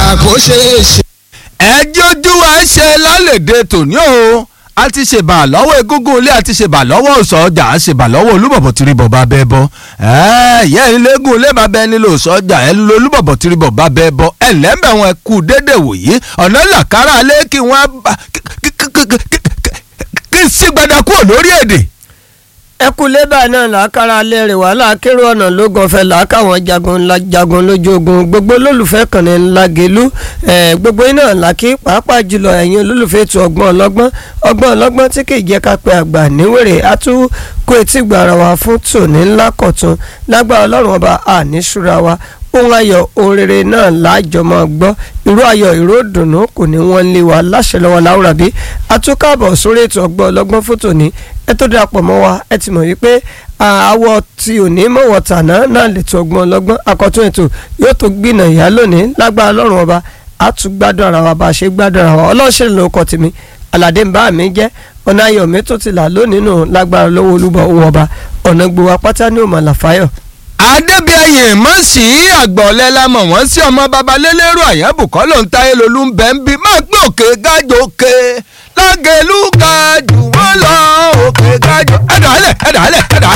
kó ṣeé ṣe. ẹjọ́ ojú wa ṣe lálẹ́dẹ̀ tòní o a ti ṣèbà lọ́wọ́ egúngún ilé a ti ṣèbà lọ́wọ́ ọ̀sọ̀ ọjà a ṣèbà lọ́wọ́ olúbọ̀bọ̀ tìrìbọ̀ bá bẹ́ẹ̀ bọ́ ìyá ẹni lẹ́gùn ilé bá bẹ́ẹ̀ nílò ọ̀sọ̀ ọjà ẹ lọ olúbọ̀bọ̀ tìrìbọ̀ bá bẹ́ẹ̀ bọ́ ẹ lẹ́mẹ̀ wọn kú dédé wòyí ọ̀nà làkàrà alẹ́ kí wọ́n bá kí sígbada kúrò lórí èdè ẹkú lébà náà làákàrà alẹ́ rẹ̀ wàhálà kérò ọ̀nà ló gànfẹ́ làákàwọn jagun ńlá jagun lójú ogun gbogbo olólùfẹ́ kànnì ńlá gèlú gbogbo iná làkí pàápàá jùlọ ẹ̀yin olólùfẹ́ ètò ọgbọ́n ọlọ́gbọ́n ọgbọ́n ọlọ́gbọ́n tí kì í jẹ́ ká pé àgbà níwèrè àtúkò etí gbàrà wa fún tòní ńlá kọ̀tún lágbára ọlọ́run ọba àníṣúra wa ohun ayọ̀ ohun rere náà láàjọ máa gbọ́ irú ayọ̀ ìró dùnú kò ní wọ́n lé wa láṣẹ lọ́wọ́ láwùrà bí atúkàbọ̀ sórí ètò ọgbọ́n ọlọ́gbọ́n fún tòní ẹ tó darapọ̀ mọ́ wa ẹ ti mọ̀ wípé àwọ̀ tí ò ní mọ̀wọ̀ tàná náà lè tó ọgbọ́n ọlọ́gbọ́n akọ̀tún ètò yóò tó gbìnà ìyá lónìí lágbára ọlọ́run ọba a tún gbádùn ara wa bá a ṣe gbádùn ara wa ọlọ́ọ̀ṣẹ́ ló kọ́ tèmi aládé ń bá mi jẹ́ ọ̀nà ayọ̀ mi tó ti là lónìí nù lágbára lọ́wọ́ olúbọ̀ owó ọba ọ̀nà gbowó apáta ní òmà làfáyọ̀ adébíyẹ mọ̀ sí àgbọ̀lẹ́ la mọ̀ wọ́n sí ọmọ babalélérò àyẹ̀bùkọ́ ló ń ta elolú ń bẹ́ ń bí má gbé òkè gájò òkè lágẹ̀lú ga jù wọ́n lọ òkè gájò ẹ̀dà alẹ̀ ẹ̀dà alẹ̀ ẹ̀dà